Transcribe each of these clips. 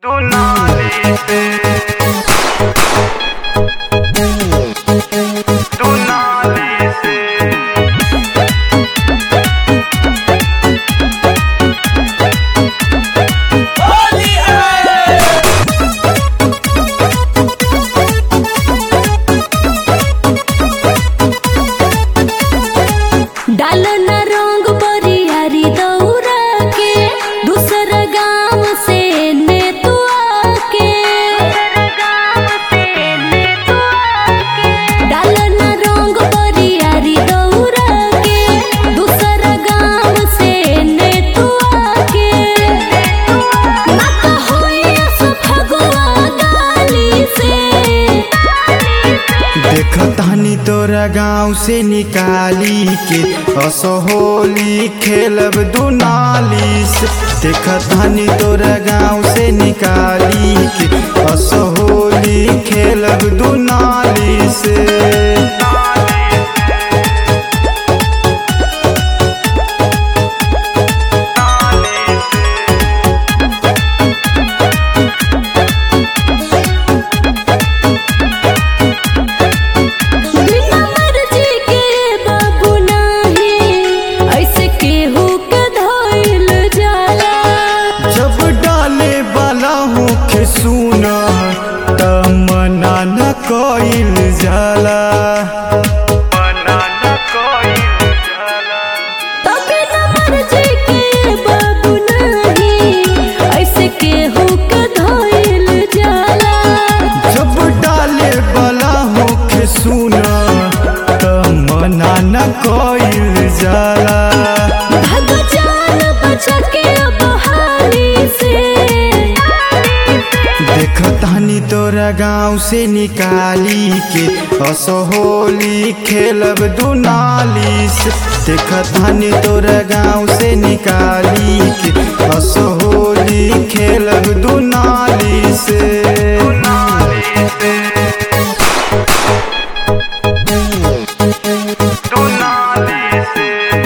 तू नाली से तू नाली से डालन रंग बरियारी दौरा के दूसर गांव से ने तू आके डालन रंग बरियारी दौरा के दूसर गांव से ने तू आके मत होई फगुआ गाली से देखतानी तोरा गाँव से निकाली के असहोली खेलब दुनाली से देखतानी तोरा गाँव से निकाली के असहोली खेलब दुनाली से बिना मर्जी के बाबू नाही ऐसे केहू के धोइल जाला जब डाले वाला हूँ के सुना त मना न कइल जाला बनाना कोई जाला तो बिना मर्जी के बाबू नाही ऐसे केहू के धोइल जाला जब डाले वाला हो के सुना त मना न कइल जाला भग जान बचा के अब हाली से देखतानी तोरा गाँव से निकाली के असहोली खेलब दुनाली से देखतानी तोरा गाँव से निकाली के असहोली खेलब दुनाली से नाली से तू नाली से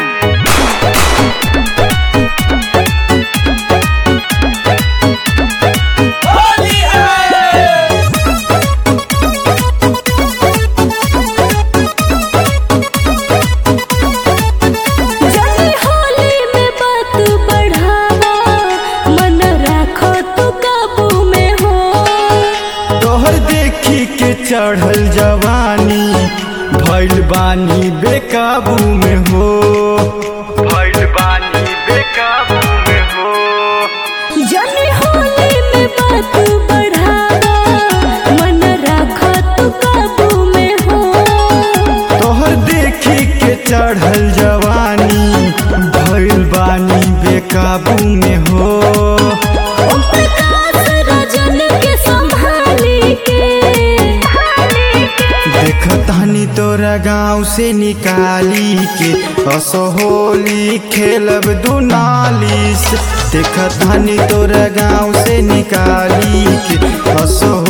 जानी होली में बात बढ़ावा मन राखो तू काबू में हो तोहर देखी के चढ़ल जवानी भइल बानी बेकाबू में हो भइल बानी बेकाबू में हो जानी होली में बात बढ़ावा मन राखो तू काबू में हो तोहर देखी के चढ़ल जवानी भइल बानी बेकाबू में हो ओम प्रकाश रजन के संभाली के देखतानी तोरा गाँव से निकाली के असहोली खेलब दुनाली से देखतानी तोरा गाँव से निकाली के असहो